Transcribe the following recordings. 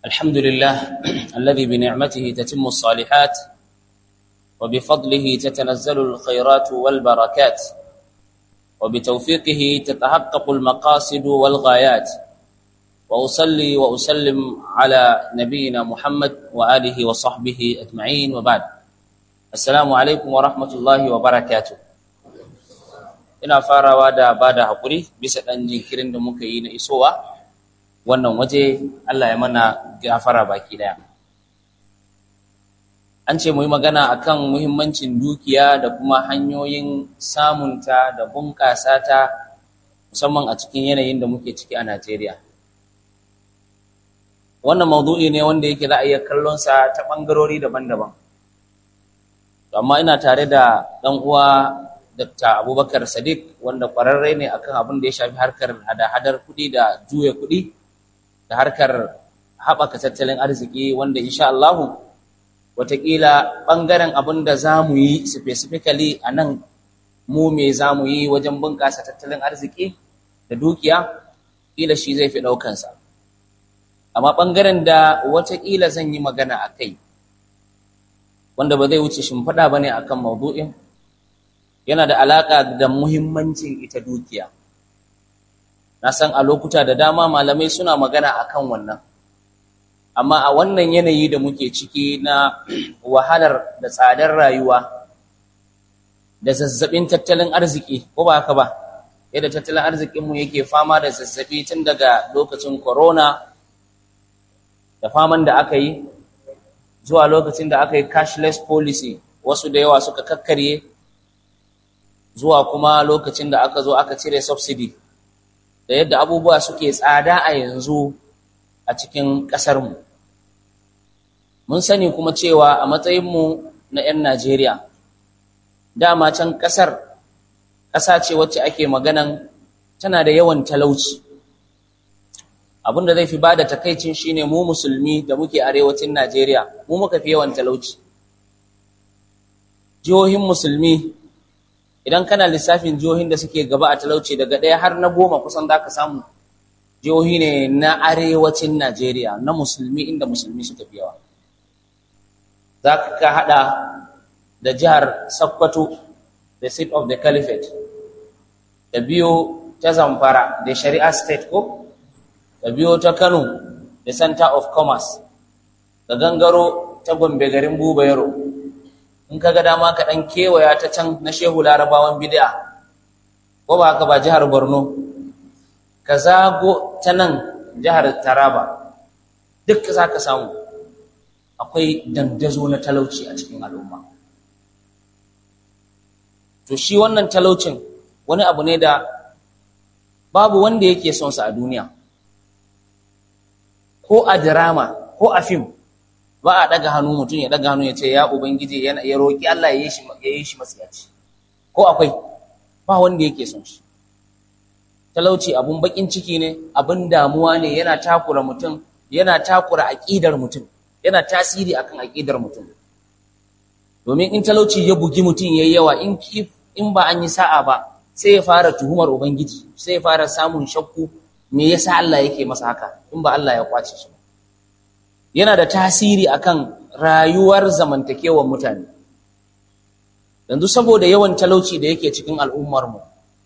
الحمد لله الذي بنعمته تتم الصالحات وبفضله تتنزل الخيرات والبركات وبتوفيقه تتحقق المقاصد والغايات وأصلي وأسلم على نبينا محمد وآله وصحبه أجمعين وبعد السلام عليكم ورحمة الله وبركاته ina farawa da ba da haƙuri bisa ɗan jinkirin da muka yi na isowa wannan waje Allah ya mana gafara baki ɗaya an ce mu yi magana akan muhimmancin dukiya da kuma hanyoyin samunta da bunƙasa ta musamman a cikin yanayin da muke ciki a Najeriya wannan maudu'i ne wanda yake za a iya kallonsa ta ɓangarori daban-daban amma ina tare da ɗan uwa Dr. Abubakar Sadiq wanda ƙwararre ne akan abin da ya shafi harkar hada-hadar kuɗi da juya kuɗi da harkar haɓaka tattalin arziki wanda insha Allahu wataƙila ɓangaren abin da za mu yi specifically a nan mu me za mu yi wajen bunƙasa tattalin arziki da dukiya ƙila shi zai fi ɗaukansa amma ɓangaren da wataƙila zan yi magana a kai wanda ba zai wuce shimfiɗa ba ne a kan maudu'in yana da alaƙa da muhimmancin ita dukiya na san a lokuta da dama malamai suna magana a kan wannan amma a wannan yanayi da muke ciki na wahalar da tsadar rayuwa da zazzabin tattalin arziki ko ba haka ba yadda tattalin arzikinmu yake fama da zazzabi tun daga lokacin corona da faman da aka yi zuwa lokacin da aka yi cashless policy wasu da yawa suka kakkarye zuwa kuma lokacin da aka zo aka cire subsidy da yadda abubuwa suke tsada a yanzu a cikin ƙasarmu mun sani kuma cewa a matsayinmu na 'yan najeriya dama can ƙasar ƙasa ce wacce ake maganan tana da yawan talauci abin da zai fi ba da takaicin shine mu musulmi da muke arewacin najeriya mu muka fi yawan talauci jihohin musulmi idan kana lissafin jihohin da suke gaba a talauci daga ɗaya har na goma kusan za ka samu jihohi ne na arewacin najeriya na musulmi inda musulmi suka fi yawa za ka haɗa da jihar sokoto the seat of the caliphate da biyo ta zamfara da shari'a state ko da biyo ta kano the center of commerce da gangaro ta gombe garin buba yaro in ka ga dama ka ɗan kewaya ta can na shehu larabawan bid'a ko ba haka ba jihar borno ka zago ta nan jihar taraba duk za ka samu akwai dandazo na talauci a cikin al'umma to shi wannan talaucin wani abu ne da babu wanda yake son sa a duniya ko a drama ko a fim ba a daga hannu mutum ya daga hannu ya ce ya ubangiji ya roƙi Allah ya yi shi ya yi shi matsiyaci ko akwai ba wanda yake son shi talauci abun bakin ciki ne abun damuwa ne yana takura mutum yana takura aqidar mutum yana tasiri akan aqidar mutum domin in talauci ya bugi mutum yayi yawa in in ba an yi sa'a ba sai ya fara tuhumar ubangiji sai ya fara samun shakku me yasa Allah yake masa haka in ba Allah ya kwace shi yana da tasiri akan rayuwar zamantakewar mutane yanzu saboda yawan talauci da yake cikin al'ummarmu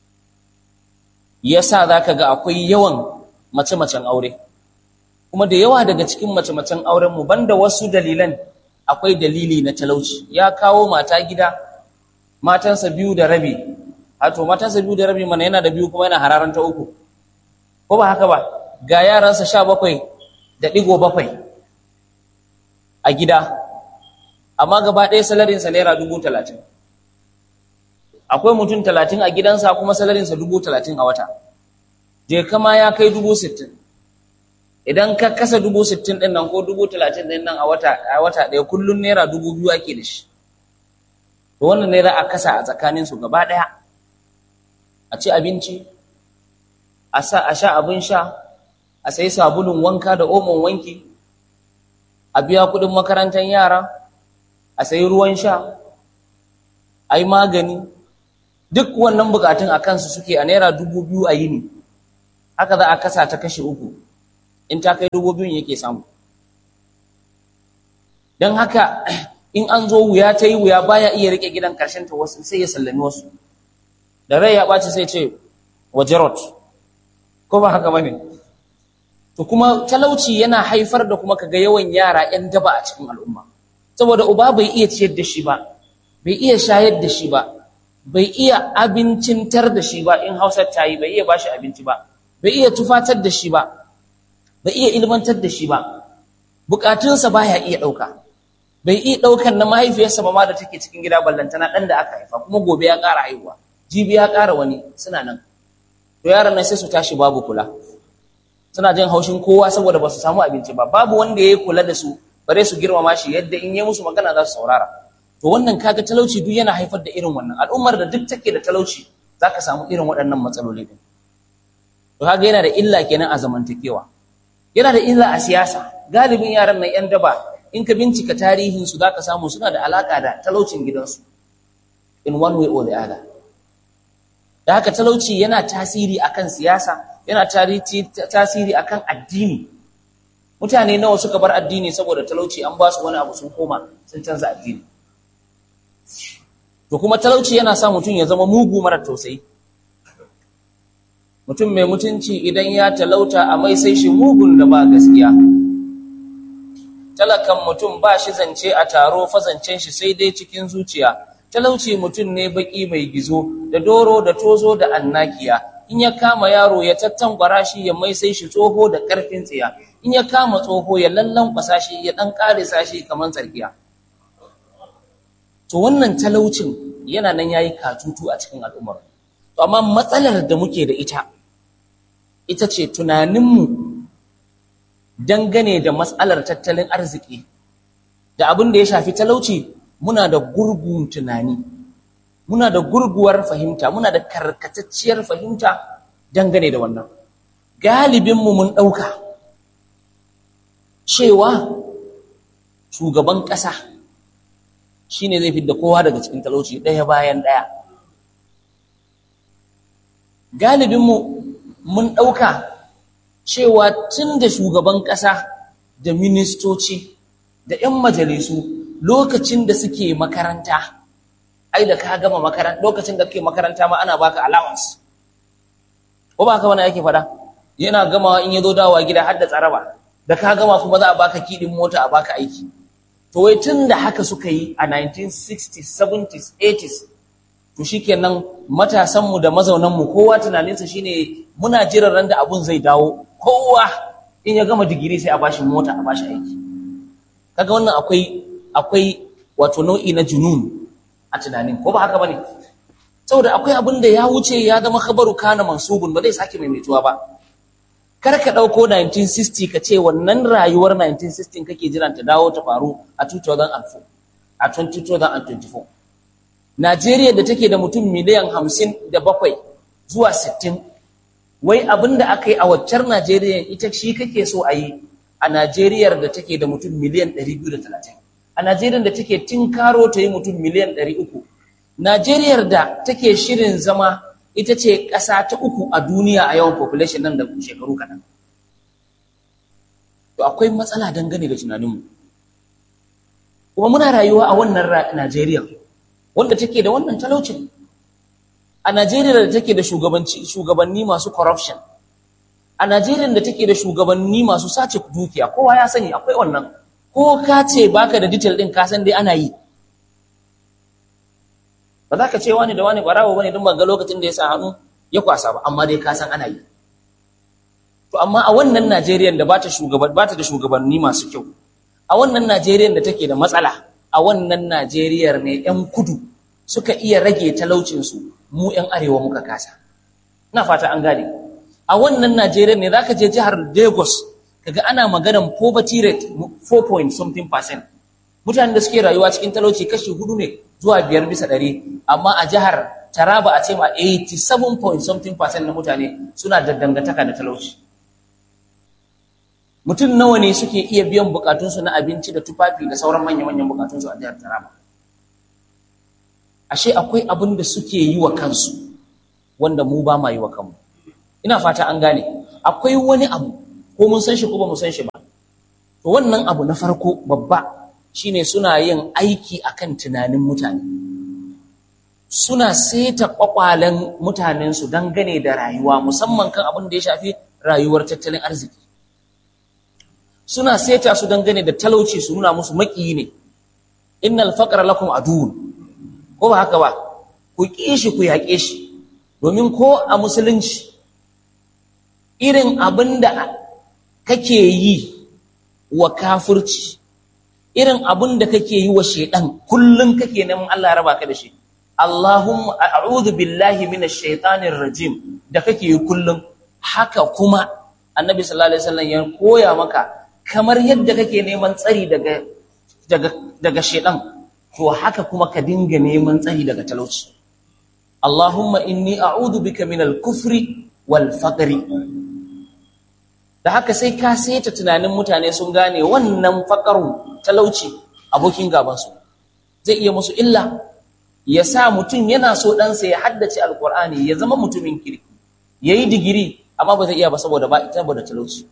yasa zaka ga akwai yawan mace-macen aure kuma da yawa daga cikin mace-macen aurenmu banda wasu dalilan akwai dalili na talauci ya kawo mata gida matansa biyu da rabi hato matansa biyu da rabi mana yana da biyu kuma yana hararan ta uku ko ba haka ba ga yaransa sha bakwai da ɗigo bakwai a gida amma gaba ɗaya salarinsa naira dubu talatin akwai mutum talatin a gidansa kuma salarinsa dubu talatin a wata je kama ya kai dubu sittin idan ka kasa dubu sittin ɗin nan ko dubu talatin ɗin nan a wata a wata ɗaya kullum naira dubu biyu ake da shi to wannan naira a kasa a tsakaninsu gaba ɗaya a ci abinci a sha abin sha a sayi sabulun wanka da omon wanki a biya kuɗin makarantar yara a sayi ruwan sha a yi magani duk wannan bukatun a kansu suke a naira dubu biyu a yini haka za a kasa ta kashe uku in ta kai dubu biyun yake samu don haka in an zo wuya ta yi wuya baya iya rike gidan karshen ta wasu sai ya sallami wasu da rai ya ɓaci sai ce wajerot ko ba haka bane to kuma talauci yana haifar da kuma kaga yawan yara 'yan daba a cikin al'umma saboda uba bai iya ciyar da shi ba bai iya shayar da shi ba bai iya abincintar da shi ba in hausar ta yi bai iya bashi abinci ba bai iya tufatar da shi ba bai iya ilmantar da shi ba bukatunsa baya iya ɗauka bai iya ɗaukan na mahaifiyarsa ba ma da take cikin gida ballantana ɗan da aka haifa kuma gobe ya ƙara haihuwa jibi ya ƙara wani suna nan to yaran nan sai su tashi babu kula suna jin haushin kowa saboda ba su samu abinci ba babu wanda ya kula da su bare su girmama shi yadda in yi musu magana za su saurara to wannan kaga talauci duk yana haifar da irin wannan al'ummar da duk take da talauci za ka samu irin waɗannan matsaloli din to kaga yana da illa kenan a zamantakewa yana da illa a siyasa galibin yaran nan yan daba in ka bincika tarihinsu za ka samu suna da alaka da talaucin gidansu in one way or the other da haka talauci yana tasiri akan siyasa yana tasiri akan addini mutane nawa suka bar addini saboda talauci an ba su wani abu sun koma sun canza addini to kuma talauci yana sa mutum ya zama mugu mara tausayi mutum mai mutunci idan ya talauta a mai sai shi mugun da ba gaskiya talakan mutum ba shi zance a taro fazancen shi sai dai cikin zuciya talauci mutum ne baki mai gizo da doro da tozo da annakiya in ya kama yaro ya tattangwara shi ya mai sai shi tsoho da karfin tsiya in ya kama tsoho ya lallan kwasa shi ya dan karisa shi kamar tsarkiya to wannan talaucin yana nan yayi katutu a cikin al'ummar to amma matsalar da muke da ita ita ce tunaninmu dangane da matsalar tattalin arziki da abin da ya shafi talauci muna da gurgun tunani muna da gurguwar fahimta muna da karkatacciyar fahimta dangane da wannan galibinmu mun ɗauka cewa shugaban ƙasa shi ne zai fi da kowa daga cikin talauci ɗaya bayan ɗaya galibinmu mun ɗauka cewa tun da shugaban ƙasa da ministoci da 'yan majalisu lokacin da suke makaranta ai da ka gama makaranta lokacin da kake makaranta ma ana baka allowance ko ba ka wani yake fada yana gama in yazo dawowa gida har da tsaraba da ka gama kuma za a baka kidin mota a baka aiki to wai tun da haka suka yi a 1960s 70s 80s to shikenan matasan mu da mazaunan mu kowa tunaninsa shine muna jiran ran da abun zai dawo kowa in ya gama digiri sai a bashi mota a bashi aiki kaga wannan akwai akwai wato nau'i na junun a tunanin ko ba haka bane saboda akwai abin da ya wuce ya zama khabaru kana mansubun ba zai sake maimaituwa ba kar ka dauko 1960 ka ce wannan rayuwar 1960 kake jiran ta dawo ta faru a 2004 a 2024 Najeriya da take da mutum miliyan 57 zuwa 60 wai abin da aka yi a waccar Najeriya ita shi kake so a yi a Najeriyar da take da mutum miliyan 230 a Najeriya da take tinkaro ta yi mutum miliyan 300 Najeriyar da take shirin zama ita ce ƙasa ta uku a duniya a yawan population nan da shekaru kaɗan to akwai matsala dangane da tunaninmu kuma muna rayuwa a wannan Najeriya wanda take da wannan talaucin a Najeriya da take da shugabanci shugabanni masu corruption a Najeriya da take da shugabanni masu sace dukiya kowa ya sani akwai wannan ko ka ce baka da detail din ka san dai ana yi ba za ka ce wani da wani barawo bane don ga lokacin da ya sa hannu ya kwasa ba amma dai ka san ana yi to amma a wannan Najeriya da bata shugaban bata da shugabanni masu kyau a wannan Najeriya da take da matsala a wannan Najeriya ne yan kudu suka iya rage talaucin su mu yan arewa muka kasa ina fata an gane a wannan Najeriya ne zaka je jihar Lagos kaga ana maganan poverty rate 4 point something percent mutanen da suke rayuwa cikin talauci kashi hudu ne zuwa biyar bisa ɗari amma a jihar Taraba a ce ma 87 point something percent na mutane suna da dangantaka da talauci mutum nawa ne suke iya biyan bukatunsu na abinci da tufafi da sauran manya-manyan bukatunsu a jihar Taraba ashe akwai abin da suke yi wa kansu wanda mu ba ma yi wa kanmu ina fata an gane akwai wani abu ko mun san shi ko ba mu san shi ba to wannan abu na farko babba shine suna yin aiki akan tunanin mutane suna seta kwakwalen mutanensu dangane da rayuwa musamman kan abin da ya shafi rayuwar tattalin arziki suna seta su dangane da talauci su nuna musu maƙiyi ne innal faqra lakum aduwwun ko ba haka ba ku ƙi shi ku yaƙe shi domin ko a musulunci irin abin da kake yi wa kafirci irin abin da kake yi wa shaidan kullum kake neman Allah ya raba ka da shi Allahumma a'udhu billahi minash shaitanir rajim da kake yi kullum haka kuma annabi sallallahu alaihi wasallam ya koya maka kamar yadda kake neman tsari daga daga daga shaidan to haka kuma ka dinga neman tsari daga talauci Allahumma inni a'udhu bika minal kufri wal faqri da haka sai ka saita tunanin mutane sun gane wannan faƙarun talauci abokin gabansu zai iya musu illa ya sa mutum yana so ɗansa ya haddace alƙur'ani ya zama mutumin kirki ya yi digiri amma ba zai iya ba saboda ba ita da talauci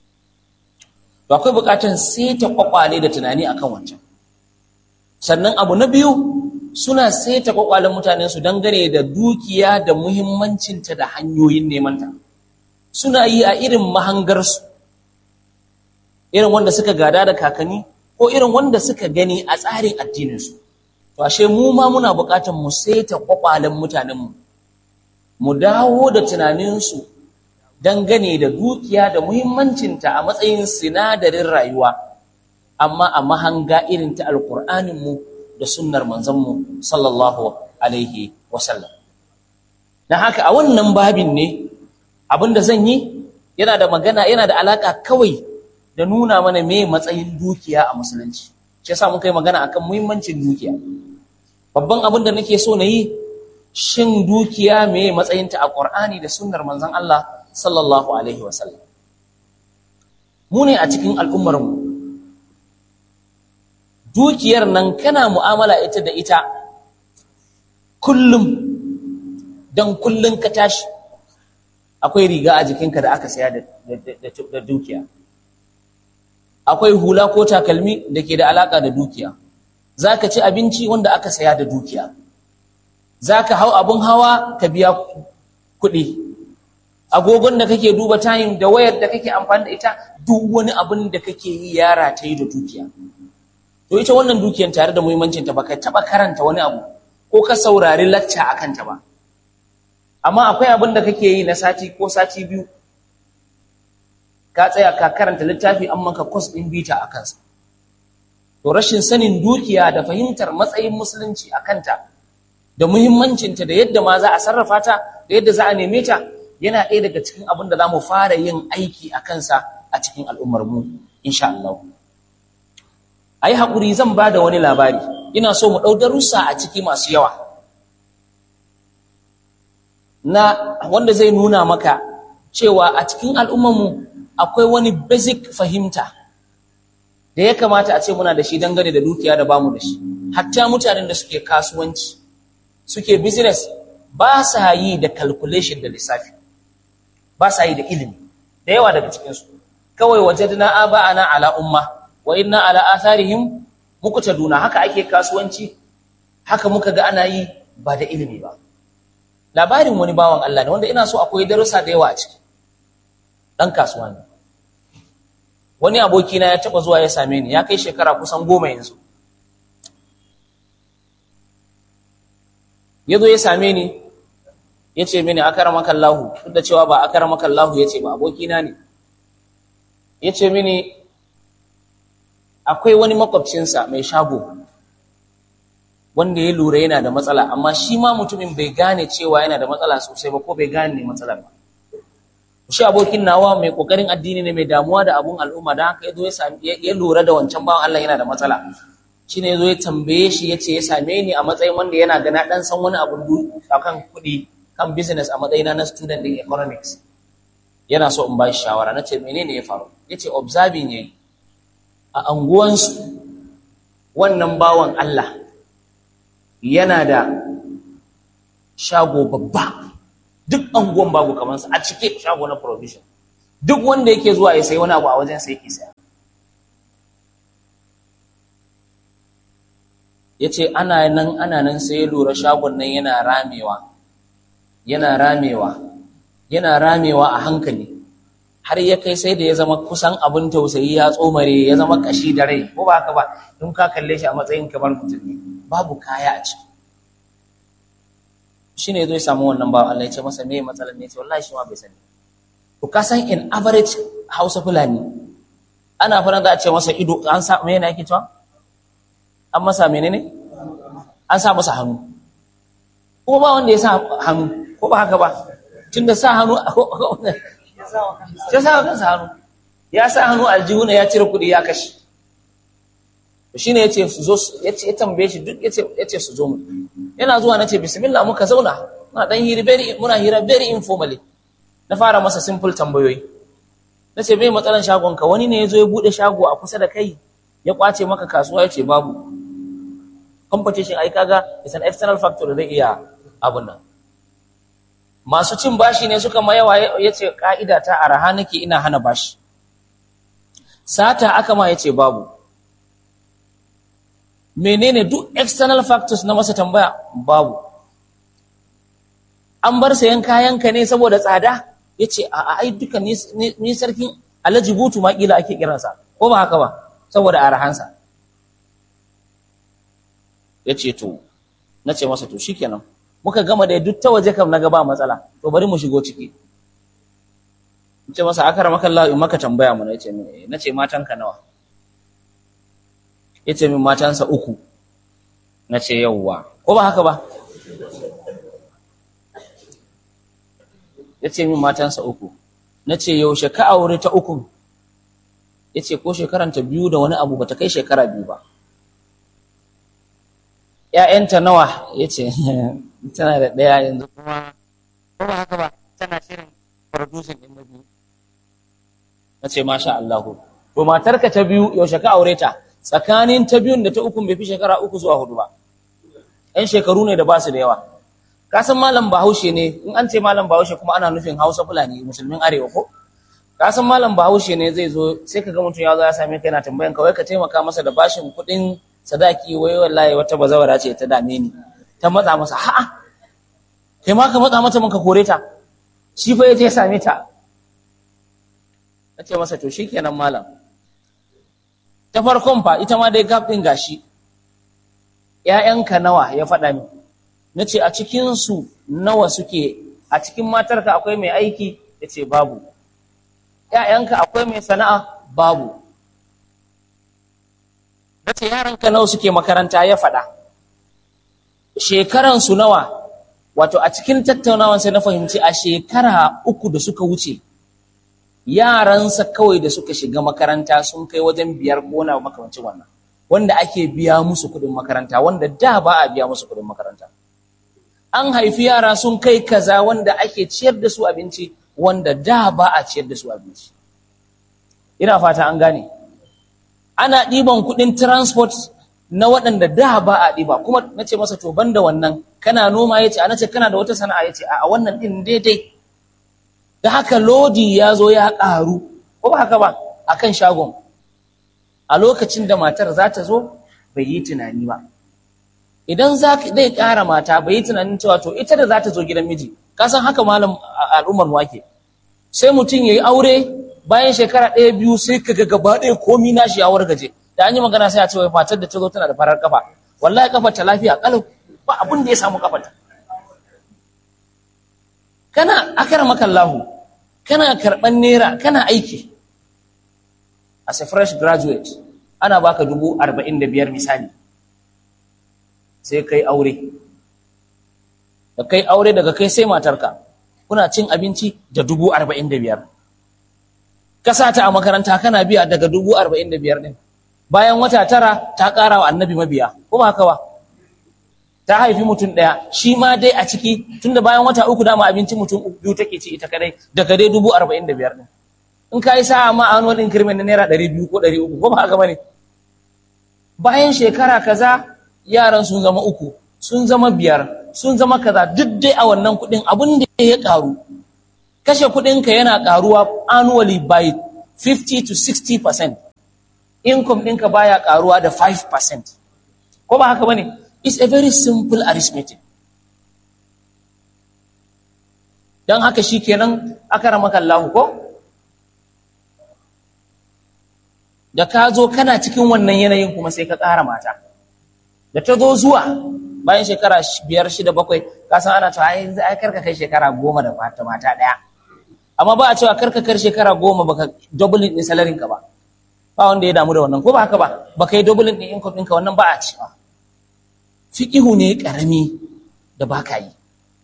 to akwai buƙatar saita kwakwale da tunani akan wancan sannan abu na biyu suna saita kwakwalen mutane su dangane da dukiya da muhimmancinta da hanyoyin nemanta suna yi a irin mahangarsu irin wanda suka gada da kakanni ko irin wanda suka gani a tsarin addininsu to ashe mu ma muna buƙatar mu saita kwakwalen mutanenmu mu dawo da tunaninsu dangane da dukiya da muhimmancinta a matsayin sinadarin rayuwa amma a mahanga irin ta alƙur'aninmu da sunnar manzanmu sallallahu alaihi wasallam na haka a wannan babin ne abin da zan yi yana da magana yana da alaka kawai da nuna mana me matsayin dukiya a musulunci shi yasa muka yi magana akan muhimmancin dukiya babban abin da nake so na yi shin dukiya me matsayinta a Qur'ani da sunnar manzon Allah sallallahu alaihi wasallam mu ne a cikin al'ummar mu dukiyar nan kana mu'amala ita da ita kullum dan kullun ka tashi akwai riga a jikinka da aka saya da dukiya akwai hula ko takalmi da ke da alaka da dukiya za ka ci abinci wanda aka saya da dukiya za ka hau abin hawa ka biya kuɗi agogon da kake duba tayin da wayar da kake amfani da ita duk wani abin da kake yi yara ta yi da dukiya to ita wannan dukiyan tare da muhimmancinta ba ka taɓa karanta wani abu ko ka saurari lacca a kanta ba amma akwai abin da kake yi na sati ko sati biyu ka tsaya ka karanta littafi an maka kwas ɗin bita a kansa to rashin sanin dukiya da fahimtar matsayin musulunci a kanta da muhimmancinta da yadda ma za a sarrafa ta da yadda za a neme ta yana ɗaya daga cikin abin da za mu fara yin aiki a kansa a cikin al'ummarmu insha Allah a yi haƙuri zan ba da wani labari ina so mu ɗau darussa a ciki masu yawa na wanda zai nuna maka cewa a cikin al'ummarmu akwai wani basic fahimta da ya kamata a ce muna da shi dangane da dukiya da bamu da shi hatta mutanen da suke kasuwanci suke business ba sa yi da calculation da lissafi ba sa yi da ilimi da yawa daga cikinsu kawai wajadna aba'ana ala umma wa inna ala atharihim muqtaduna haka ake kasuwanci haka muka ga ana yi ba da ilimi ba labarin wani bawan Allah ne wanda ina so akwai darussa da yawa a ciki dan kasuwa ne wani abokina ya taba zuwa ya same ni ya kai shekara kusan goma yanzu ya zo ya same ni ya ce mini akaramaka Allahu duk da cewa ba akaramaka Allahu ya ce ba abokina ne ya ce mini akwai wani makwabcinsa mai shago wanda ya lura yana da matsala amma shi ma mutumin bai gane cewa yana da matsala sosai ba ko bai gane matsalar ba shi abokin nawa mai kokarin addini ne mai damuwa da abun al'umma da haka yazo ya sami ya lura da wancan bawan Allah yana da matsala shine yazo ya tambaye shi yace ya same ni a matsayin wanda yana ga na dan san wani abu akan kuɗi kan business a matsayina na student din economics yana so in ba shi shawara nace menene ya faru yace observing yayi a anguwansu wannan bawan Allah yana da shago babba duk anguwan babu kamansa a cike shago na provision duk wanda yake zuwa ya sayi wani abu a wajen sai yake saya ya ce ana nan ana nan sai ya lura shagon nan yana ramewa yana ramewa yana ramewa a hankali har ya kai sai da ya zama kusan abin tausayi ya tsomare ya zama kashi da rai ko ba haka ba in ka kalle shi a matsayin kamar mutum ne babu kaya a ciki shi ne zai samu wannan bawan Allah ya ce masa me matsalar ne ce wallahi shi ma bai sani to ka san in average Hausa Fulani ana fara za a ce masa ido an sa me yana yake cewa an masa menene an sa masa hannu kuma ba wanda ya sa hannu ko ba haka ba tunda sa hannu ya sa kansa hannu ya sa hannu aljihu ya cire kuɗi ya kashe shi ne ya ce su zo ya tambaye shi duk ya ce su zo mu yana zuwa na ce bismillah muka zauna muna dan hira very muna hira very informally na fara masa simple tambayoyi na ce bai matsalan shagonka wani ne ya zo ya buɗe shago a kusa da kai ya kwace maka kasuwa ya ce babu competition ai kaga is an external factor da zai iya abun nan masu cin bashi ne suka mayawa ya ce ka'ida ta araha nake ina hana bashi sata aka ma ya ce babu menene duk external factors na masa tambaya babu an bar sayan kayanka ne saboda tsada ya ce a ai duka ni sarkin alhaji butu ma kila ake kiransa ko ba haka ba saboda arahansa ya ce to na ce masa to shikenan muka gama da duk ta waje kam na ba matsala to bari mu shigo ciki in ce masa akara maka Allah in maka tambaya mu na ce na ce matanka nawa ya ce min matansa uku na ce yauwa ko ba haka ba ya ce min matansa uku na ce yaushe ka aure ta uku ya ce ko shekaranta biyu da wani abu ba ta kai shekara biyu ba ‘ya'yanta nawa ya ce tana da ɗaya yanzu kuma ko ba haka ba tana shirin producing ɗin na biyu na ce masha Allahu to matarka ta biyu yaushe ka aure ta tsakanin ta biyun da ta ukun bai fi shekara uku zuwa hudu ba ‘yan shekaru ne da ba su da yawa ka san malam bahaushe ne in an ce malam bahaushe kuma ana nufin hausa fulani musulmin arewa ko ka san malam bahaushe ne zai zo sai ka ga mutum ya zo ya same ka yana tambayan ka wai ka taimaka masa da bashin kuɗin sadaki wai wallahi wata bazawara ce ta dame ni ta matsa masa ha'a kai ma ka matsa mata mun ka kore ta shi fa yaje ya same ta nace masa to shikenan malam ta farkon fa ita ma dai gap din gashi ƴaƴanka nawa ya faɗa min nace a cikin su nawa suke a cikin matarka akwai mai aiki yace babu ƴaƴanka akwai mai sana'a babu na ce yaranka nawa suke makaranta ya faɗa shekaransu nawa wato a cikin tattaunawan sai na fahimci a shekara uku da suka wuce yaransa kawai da suka shiga makaranta sun kai wajen biyar ko na makamancin wannan wanda ake biya musu kuɗin makaranta wanda da ba a biya musu kuɗin makaranta an haifi yara sun kai kaza wanda ake ciyar da su abinci wanda da ba a ciyar da su abinci ina fata an gane ana ɗiban kuɗin transport na waɗanda da ba a ɗiba kuma na ce masa to banda wannan kana noma ya ce ana ce kana da wata sana'a ya ce a wannan ɗin daidai da haka lodi ya zo ya ƙaru ko ba haka ba a kan shagon a lokacin da matar za ta zo bai yi tunani ba idan za zai ƙara mata bai yi tunanin cewa to ita da za ta zo gidan miji ka san haka malam al'ummar wake sai mutum ya yi aure bayan shekara ɗaya biyu sai ka ga gaba ɗaya komi nashi ya wargaje da an yi magana sai a ce wai fatar da ta zo tana da farar kafa wallahi kafar ta lafiya kalau ba abin da ya samu kafar ta kana akara makallahu kana karɓan naira kana aiki as a fresh graduate ana baka dubu arba'in da biyar misali sai kai aure da kai aure daga kai sai matarka kuna cin abinci da dubu arba'in da biyar ka sa ta a makaranta kana biya daga dubu arba'in da biyar ɗin bayan wata tara ta ƙara wa annabi mabiya kuma haka ba ta haifi mutum ɗaya shi ma dai a ciki tunda bayan wata uku dama abinci mutum biyu take ci ita kadai daga dai dubu arba'in da biyar ɗin in ka yi sa'a ma an wani increment na naira ɗari biyu ko ɗari uku ko ba haka ba ne bayan shekara kaza yaran sun zama uku sun zama biyar sun zama kaza duk dai a wannan kuɗin abin da ya ƙaru kashe kuɗinka yana ƙaruwa annually by 50 to 60 percent income ɗinka baya ƙaruwa da 5 percent ko ba haka bane it's a very simple arithmetic dan haka shikenan akaramaka Allah ko da ka zo kana cikin wannan yanayin kuma sai ka ƙara mata da ta zo zuwa bayan shekara biyar shida bakwai ka san ana cewa ai yanzu ai karka kai shekara goma da mata mata ɗaya amma ba a cewa karka kar shekara goma baka doubling din salarin ka ba ba wanda ya damu da wannan ko ba haka ba baka yi doubling din income ɗinka wannan ba a cewa fiqihu ne karami da baka yi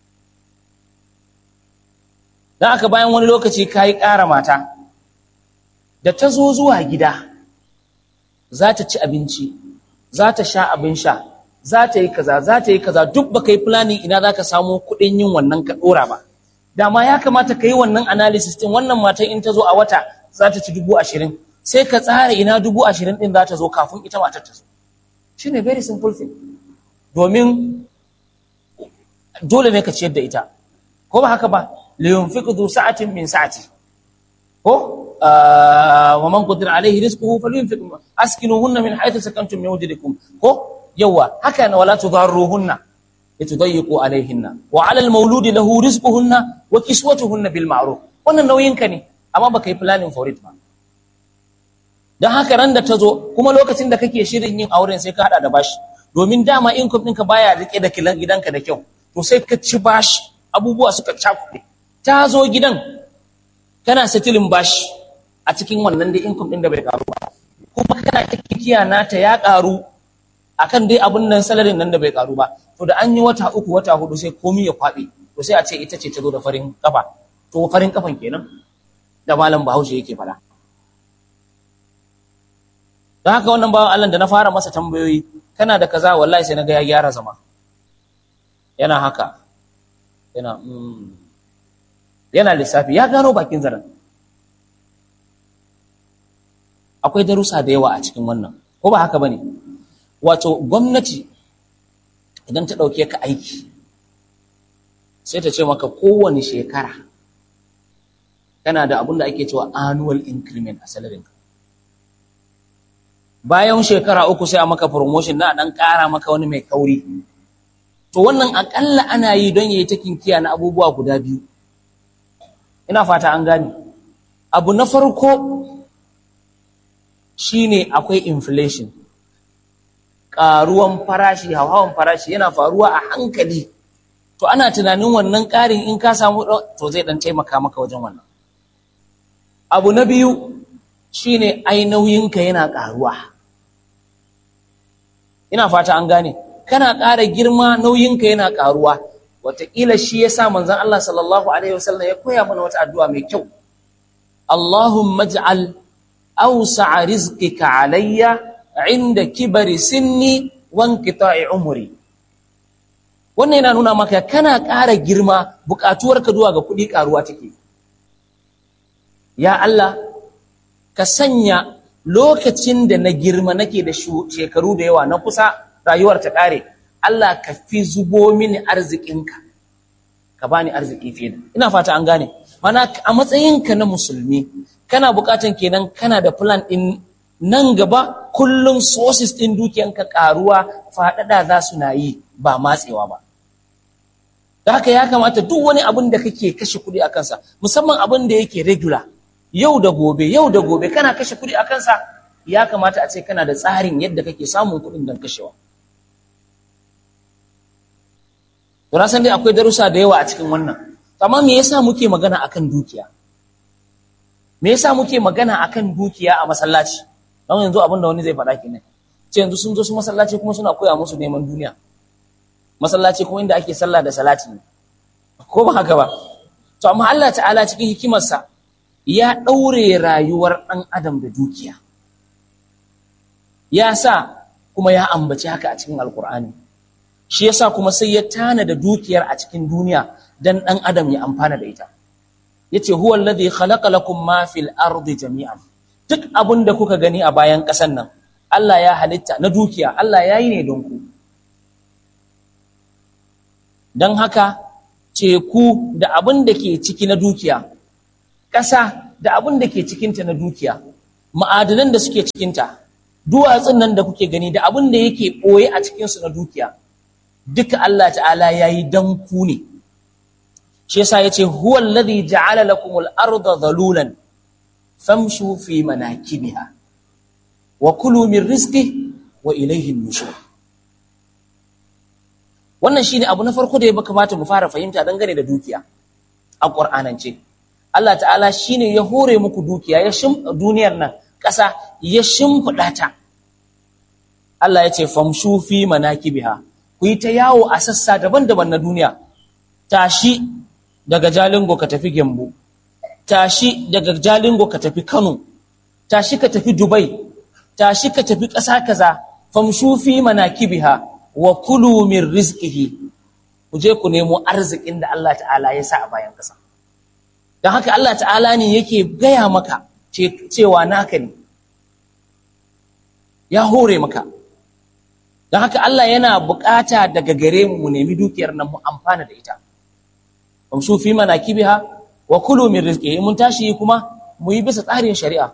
dan haka bayan wani lokaci ka yi ƙara mata da ta zo zuwa gida za ta ci abinci za ta sha abin sha za ta yi kaza za ta yi kaza duk baka yi planning ina za ka samu kuɗin yin wannan ka ɗora ba dama ya kamata ka yi wannan analysis din wannan matan in ta zo a wata za ta ci dubu ashirin sai ka tsara ina dubu ashirin din za ta zo kafin ita matar ta zo shi ne very simple thing domin dole ne ka ciyar da ita ko ba haka ba liyun fi kudu sa'atin min sa'ati ko wa man qadira alaihi rizquhu falyunfiq askinuhunna min haythu sakantum min wujdikum ko yawa haka na wala tudarruhunna litudayyiqu alaihinna wa ala almawludi lahu rizquhunna wa kiswatuhunna bil ma'ruf wannan nauyin ka ne amma baka yi planning for it ba dan haka ran da ta zo kuma lokacin da kake shirin yin auren sai ka hada da bashi domin dama income ɗinka baya rike da kilan gidanka da kyau to sai ka ci bashi abubuwa suka cakuɗe ta zo gidan kana settling bashi a cikin wannan da income ɗin da bai karu ba kuma kana kikiya nata ya karu akan dai abun nan salarin nan da bai karu ba to da an yi wata uku wata hudu sai komi ya kwaɓe to sai a ce ita ce ta zo da farin kafa to farin kafan kenan da malam bahaushe yake fada don haka wannan bawan Allah da na fara masa tambayoyi kana da kaza wallahi sai na ga ya gyara zama yana haka yana yana lissafi ya gano bakin zaren akwai darussa da yawa a cikin wannan ko ba haka bane wato gwamnati idan ta ɗauke ka aiki sai ta ce maka kowane shekara kana da abin da ake cewa annual increment a salarinka bayan shekara uku sai a maka promotion na dan ƙara maka wani mai kauri to wannan akalla ana yi don yayi ta kinkiya na abubuwa guda biyu ina fata an gane abu na farko shine akwai inflation ƙaruwan farashi hauhawan farashi yana faruwa a hankali to ana tunanin wannan ƙarin in ka samu to zai dan taimaka maka wajen wannan abu na biyu shine ai nauyinka yana ƙaruwa ina fata an gane kana ƙara girma nauyinka yana ƙaruwa wataƙila shi ya sa manzan Allah sallallahu Alaihi wasallam ya koya mana wata addu'a mai kyau Allahumma ij'al awsa'a rizqika alayya inda kibari sinni wanqita'i umri wannan yana nuna maka kana ƙara girma buƙatuwarka zuwa ga kuɗi ƙaruwa take ya Allah ka sanya lokacin da na girma nake da shekaru da yawa na kusa rayuwar ta ƙare Allah ka fi zubo mini arzikinka ka bani arziki fiye da ina fata an gane mana a matsayinka na musulmi kana buƙatan kenan kana da plan ɗin nan gaba kullum sources ɗin dukiyanka ƙaruwa faɗaɗa za su na yi ba matsewa ba da haka ya kamata duk wani abin da kake kashe kuɗi a kansa musamman abin da yake regular yau da gobe yau da gobe kana kashe kuɗi a kansa ya kamata a ce kana da tsarin yadda kake samun kuɗin don kashewa to na san dai akwai darussa da yawa a cikin wannan amma me yasa muke magana akan dukiya me yasa muke magana akan dukiya a masallaci don yanzu abin da wani zai faɗa kenan ce yanzu sun zo su masallaci kuma suna koya musu neman duniya masallaci kuma inda ake sallah da salati ne ko ba haka ba to amma Allah ta'ala cikin hikimarsa ya ɗaure rayuwar ɗan adam da dukiya ya sa kuma ya ambaci haka a cikin alkur'ani shi yasa kuma sai ya tana da dukiyar a cikin duniya dan ɗan adam ya amfana da ita yace huwa alladhi khalaqa lakum ma fil ardi jami'an duk abin da kuka gani a bayan ƙasan nan Allah ya halitta na dukiya Allah ya yi ne don ku don haka teku da abin da ke ciki na dukiya ƙasa da abin da ke cikinta na dukiya ma'adanan da suke cikinta duwatsun nan da kuke gani da abin da yake ɓoye a cikinsu na dukiya duka Allah ta'ala ya yi don ku ne shi yasa ya ce huwa alladhi ja'ala lakum al-arda dhalulan famshu fi manakibiha wa kulu min rizqi wa ilayhi an-nushur wannan shine abu na farko da ya kamata mu fara fahimta dangane da dukiya a Qur'anance Allah ta'ala shine ya hore muku dukiya ya shim duniyar nan ƙasa ya shimfiɗa ta Allah ya ce famshu fi manakibiha ku yi ta yawo a sassa daban-daban na duniya tashi daga Jalingo ka tafi Gembu tashi daga Jalingo ka tafi Kano tashi ka tafi Dubai tashi ka tafi ƙasa kaza famshu fi manakibiha wa kulu min rizqihi ku je ku nemo arzikin da Allah ta'ala ya sa a bayan ƙasa don haka Allah ta'ala ne yake gaya maka cewa naka ne ya hore maka don haka Allah yana bukata daga gare mu mu nemi dukiyar nan mu amfana da ita amshu fi manakibiha wa kulu min rizqihi mun tashi kuma mu yi bisa tsarin shari'a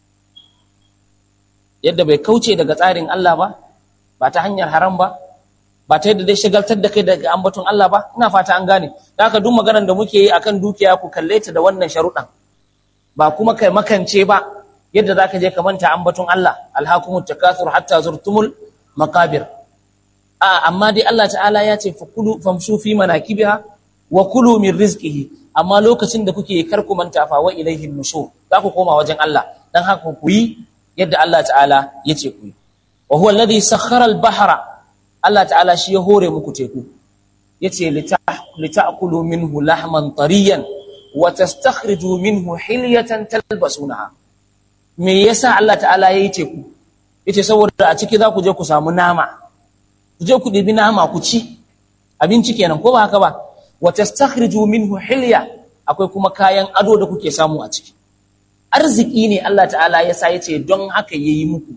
yadda bai kauce daga tsarin Allah ba ba ta hanyar haram ba ba ta yadda dai shagaltar da kai daga ambaton Allah ba ina fata an gane da haka duk maganar da muke yi akan dukiya ku kalle ta da wannan sharuɗan ba kuma kai makance ba yadda zaka je ka manta ambaton Allah alhaqumut takathur hatta zurtumul maqabir a amma dai Allah ta'ala ya ce fakulu famshu fi manakibiha wa kulu min rizqihi amma lokacin da kuke kar ku manta fa wa ilaihi nushur za ku koma wajen Allah dan haka ku yi yadda Allah ta'ala ya ce ku yi wa huwa alladhi sakhkhara al-bahra Allah ta'ala shi ya hore muku teku yace lita'kulu minhu lahman tariyan wa tastakhriju minhu hilyatan talbasunaha me yasa Allah ta'ala yayi teku yace saboda a ciki za ku je ku samu nama ku je ku dibi nama ku ci abinci kenan ko ba haka ba wa tastakhriju minhu hilya akwai kuma kayan ado da kuke samu a ciki arziki ne Allah ta'ala ya sa yace don haka yayi muku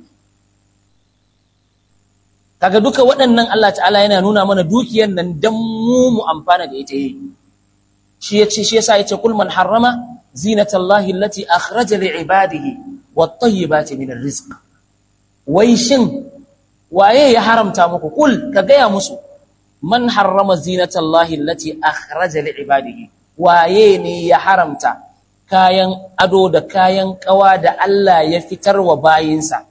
kaga duka waɗannan Allah ta'ala yana nuna mana dukiyar nan dan mu mu amfana da ita yi shi yace shi yasa yace kul man harrama zinatallahi allati akhraja li ibadihi wat tayyibati min arrizq wai shin waye ya haramta muku kul ka gaya musu man harrama zinatallahi allati akhraja li ibadihi waye ne ya haramta kayan ado da kayan kawa da Allah ya fitar wa bayinsa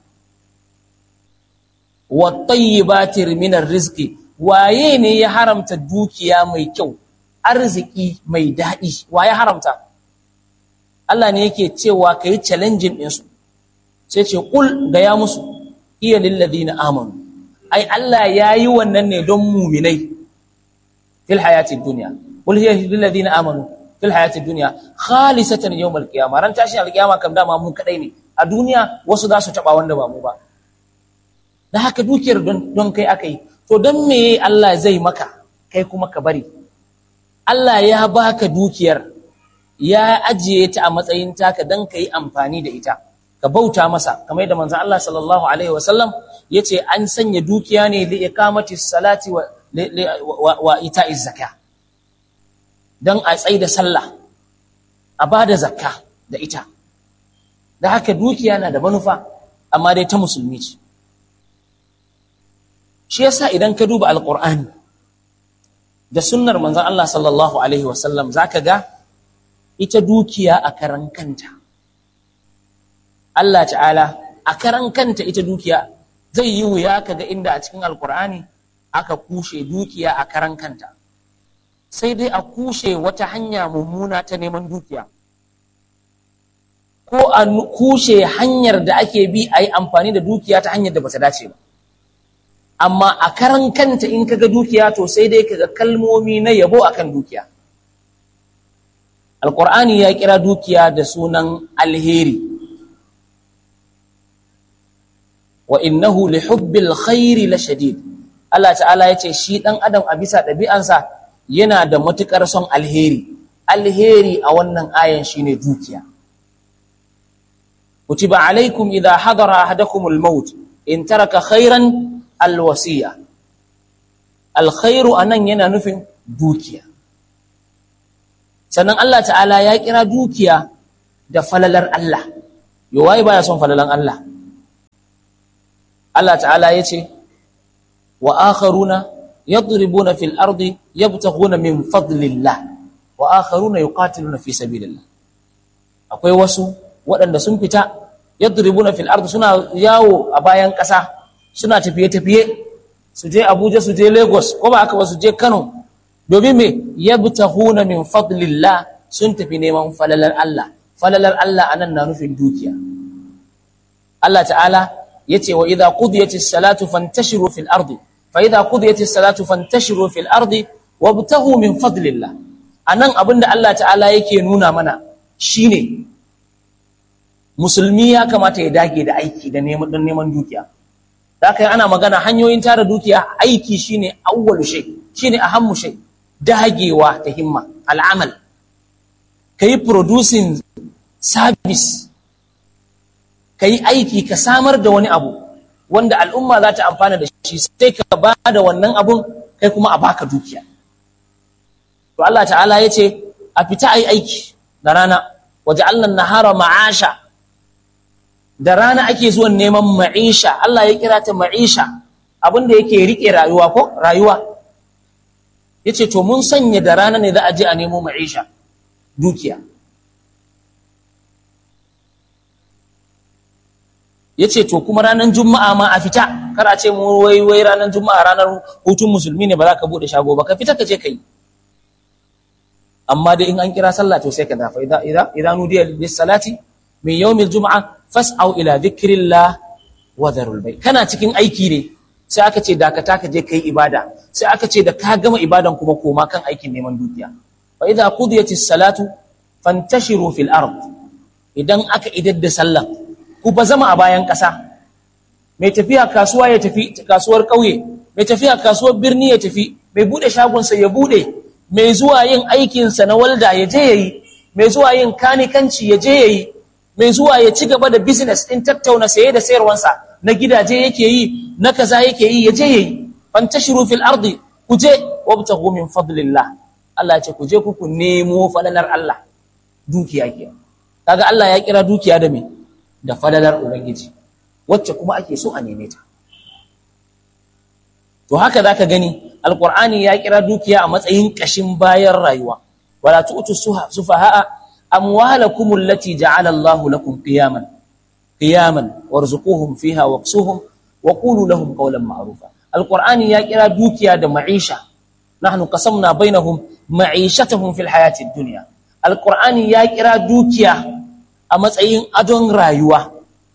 wattayyibati minar rizqi waye ne ya haramta dukiya mai kyau arziki mai daɗi waye haramta Allah ne yake cewa kai challenging din su sai ce kul ga ya musu iya lil ladina amanu ai Allah yayi wannan ne don mu'minai fil hayatid dunya kul hiya lil ladina amanu fil hayatid dunya khalisatan yawmal qiyamah ran tashin alqiyama kam dama mu kadai ne a duniya wasu za su taba wanda ba mu ba da haka dukiyar don kai aka yi to don me Allah zai maka kai kuma ka bari Allah ya baka dukiyar ya ajiye ta a matsayin taka don ka yi amfani da ita ka bauta masa kamar yadda manzon Allah sallallahu alaihi wasallam yace an sanya dukiya ne li iqamati salati wa wa ita'iz zakah dan a tsayi da sallah a bada zakka da ita da haka dukiya na da manufa amma dai ta musulmi ce shi yasa idan ka duba alqur'ani da sunnar manzon Allah sallallahu alaihi wasallam zaka ga ita dukiya a karan kanta Allah ta'ala a karan kanta ita dukiya zai yi wuya kaga inda a cikin alqur'ani aka kushe dukiya a karan kanta sai dai a kushe wata hanya mummuna ta neman dukiya ko a kushe hanyar da ake bi a yi amfani da dukiya ta hanyar da bata dace ba amma a karan kanta in kaga dukiya to sai dai kaga kalmomi na yabo akan dukiya alqur'ani ya kira dukiya da sunan alheri wa innahu li hubbil khairi la shadid Allah ta'ala ya ce shi dan adam a bisa ɗabi'ansa yana da matukar son alheri alheri a wannan ayan shine dukiya kutiba alaikum idha hadara ahadakumul maut in taraka khairan alwasiya alkhairu anan yana nufin dukiya sannan Allah ta'ala ya kira dukiya da falalar Allah yawai baya son falalan Allah Allah ta'ala yace wa akharuna yadribuna fil ardi yabtaghuna min fadlillah wa akharuna yuqatiluna fi sabilillah akwai wasu waɗanda sun fita yadribuna fil ardi suna yawo a bayan ƙasa suna tafiye tafiye su je Abuja su je Lagos ko ba aka ba su je Kano domin me yabtaghuna min fadlillah sun tafi neman falalar Allah falalar Allah anan na nufin dukiya Allah ta'ala yace wa idza qudiyatis salatu fantashiru fil ardi fa idza qudiyatis salatu fantashiru fil ardi wabtaghu min fadlillah anan abinda Allah ta'ala yake nuna mana shine musulmi ya kamata ya dage da aiki da neman dan neman dukiya haka ana magana hanyoyin tara dukiya aiki shine awwalu shay shine ahammu shay dagewa ta himma al'amal kai producing service kai aiki ka samar da wani abu wanda al'umma za ta amfana da shi sai ka ba da wannan abun kai kuma a baka dukiya to Allah ta'ala ya ce a fita ai aiki da rana waje Allah nahara ma'asha da rana ake zuwan neman ma'isha Allah ya kira ta ma'isha abinda yake rike rayuwa ko rayuwa yace to mun sanya da rana ne za a je a nemo ma'isha dukiya yace to kuma ranar juma'a ma a fita kar a ce mu wai wai ranar juma'a ranar hutun musulmi ne ba za ka bude shago ba ka fita ka je kai amma dai in an kira sallah to sai ka dafa idza idza idza nudiya lis salati min yawmil jum'a fas'au ila dhikrillah wa dharul bay kana cikin aiki ne sai aka ce dakata ka je kai ibada sai aka ce da ka gama ibadan kuma koma kan aikin neman dukiya fa idza qudiyatis salatu fantashiru fil ard idan aka idar da sallah ku ba zama a bayan ƙasa mai tafiya kasuwa ya tafi kasuwar ƙauye mai tafiya kasuwar birni ya tafi mai bude shagonsa ya bude mai zuwa yin aikinsa na walda ya je ya yi mai zuwa yin kanikanci ya je ya yi mai zuwa ya ci gaba da business ɗin tattauna saye da sayarwansa na gidaje yake yi na kaza yake yi ya je ya yi fantashiru fil ardi ku je wabtaghu min fadlillah Allah ce ku je ku ku nemo falalar Allah dukiya ke kaga Allah ya kira dukiya da me da falalar ubangiji wacce kuma ake so a neme ta to haka zaka gani alqur'ani ya kira dukiya a matsayin kashin bayan rayuwa wala tu'tu sufaha'a amwalakum allati ja'ala Allah lakum qiyaman qiyaman warzuquhum fiha waqsuhum wa qulu lahum qawlan ma'rufa alqur'ani ya kira dukiya da ma'isha nahnu qasamna bainahum ma'ishatahum fil hayati dunya alqur'ani ya kira dukiya a matsayin adon rayuwa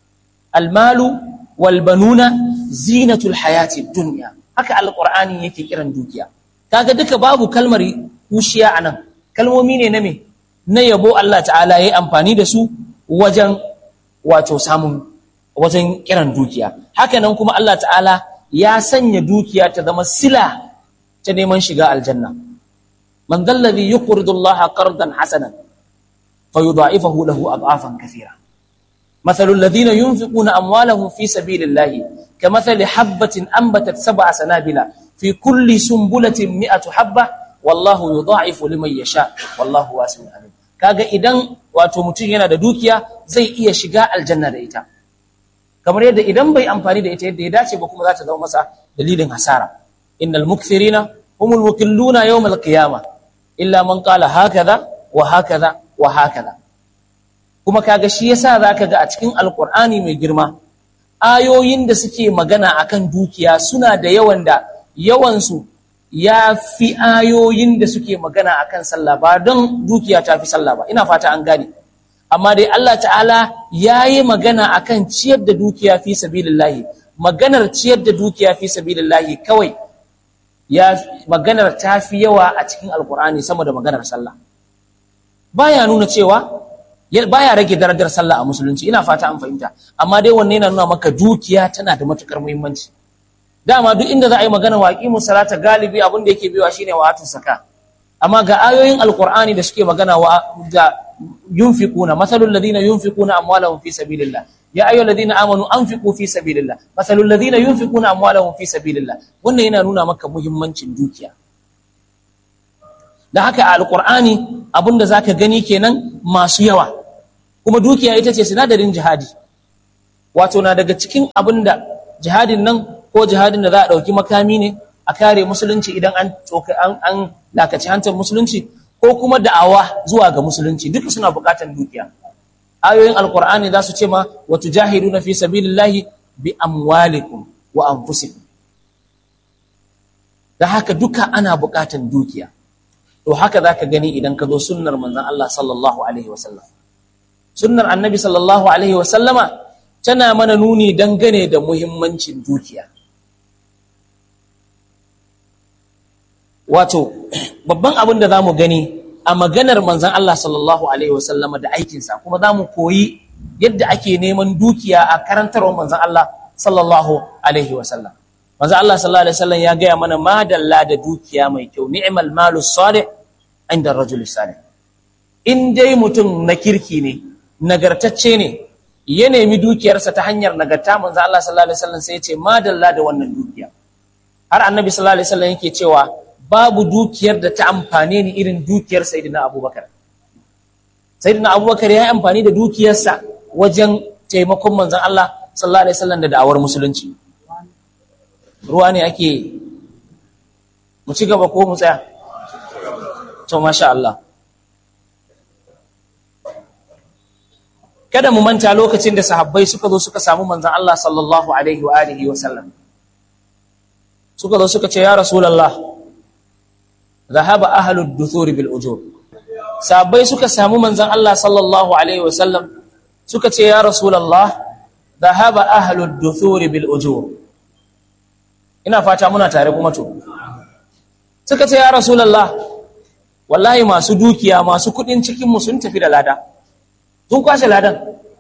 almalu wal banuna zinatul hayati dunya haka alqur'ani yake kiran dukiya kaga duka babu kalmar kushiya anan kalmomi ne na me na yabo Allah ta'ala yayi amfani da su wajen wato samun wajen kiran dukiya haka nan kuma Allah ta'ala ya sanya dukiya ta zama sila ta neman shiga aljanna man dalladhi yuqridu Allah qardan hasanan fayudha'ifahu lahu ad'afan kathira مثل الذين ينفقون أموالهم في سبيل الله كمثل حبة أنبتت سبع سنابل في كل سنبلة مئة حبة والله يضاعف لمن يشاء والله واسع عليم kaga idan wato mutum yana da dukiya zai iya shiga aljanna da ita kamar yadda idan bai amfani da ita yadda ya dace ba kuma za ta zama masa dalilin hasara innal mukthirina humul mukilluna yawmal qiyamah illa man qala hakaza wa hakaza wa hakaza kuma kaga shi yasa zaka ga a cikin alqur'ani mai girma ayoyin da suke magana akan dukiya suna da yawan da yawan su ya fi ayoyin da suke magana akan sallah ba don dukiya ta fi sallah ba ina fata an gane amma dai Allah ta'ala yayi magana akan ciyar da dukiya fi sabilillahi maganar ciyar da dukiya fi sabilillahi kawai ya maganar ta fi yawa a cikin alqur'ani sama da maganar sallah baya nuna cewa baya rage darajar sallah a musulunci ina fata an fahimta amma dai wanne yana nuna maka dukiya tana da matukar muhimmanci dama duk inda za a yi magana waƙi salata galibi abin da yake biyowa shine wa saka amma ga ayoyin alqur'ani da suke magana wa da yunfiquna masalul ladina yunfiquna amwalahum fi sabilillah ya ayyuhal ladina amanu anfiqu fi sabilillah masalul ladina yunfiquna amwalahum fi sabilillah wannan yana nuna maka muhimmancin dukiya da haka a alqur'ani abinda zaka gani kenan masu yawa kuma dukiya ita ce sinadarin jihadi wato na daga cikin abinda jihadin nan ko jihadin da za a ɗauki makami ne a kare musulunci idan an an an dakaci hantar musulunci ko kuma da'awa zuwa ga musulunci duka suna buƙatar dukiya ayoyin alqur'ani za su ce ma wa tujahiduna fi sabilillahi bi amwalikum wa anfusikum da haka duka ana buƙatar dukiya to haka zaka gani idan ka zo sunnar manzon Allah sallallahu alaihi wasallam sunnar annabi sallallahu alaihi wasallama tana mana nuni dangane da muhimmancin dukiya wato babban abin da zamu gani a maganar manzon Allah sallallahu alaihi wasallama da aikinsa kuma zamu koyi yadda ake neman dukiya a karantarwar manzon Allah sallallahu alaihi wasallam manzon Allah sallallahu alaihi wasallam ya gaya mana madalla da dukiya mai kyau ni'mal malus salih inda rajul salih in dai mutum na kirki ne nagartacce ne ya nemi dukiyarsa ta hanyar nagarta manzo Allah sallallahu alaihi wasallam sai ya ce madalla da wannan dukiya har annabi sallallahu alaihi wasallam yake cewa babu dukiyar da ta amfane ni irin dukiyar sayyidina Abubakar sayyidina Abubakar ya yi amfani da dukiyarsa wajen taimakon manzon Allah sallallahu alaihi wasallam da da'awar musulunci ruwa ne ake mu ci gaba ko mu tsaya to masha Allah kada mu manta lokacin da sahabbai suka zo suka samu manzon Allah sallallahu alaihi wa alihi wa sallam suka zo suka ce ya rasulullah dhahaba ahlud duthur bil ujur sahabbai suka samu manzon Allah sallallahu alaihi wa sallam suka ce ya rasulullah dhahaba ahlud duthur bil ujur ina fata muna tare kuma to suka ce ya rasulullah wallahi masu dukiya masu kudin cikin mu sun tafi da lada sun kwashe ladan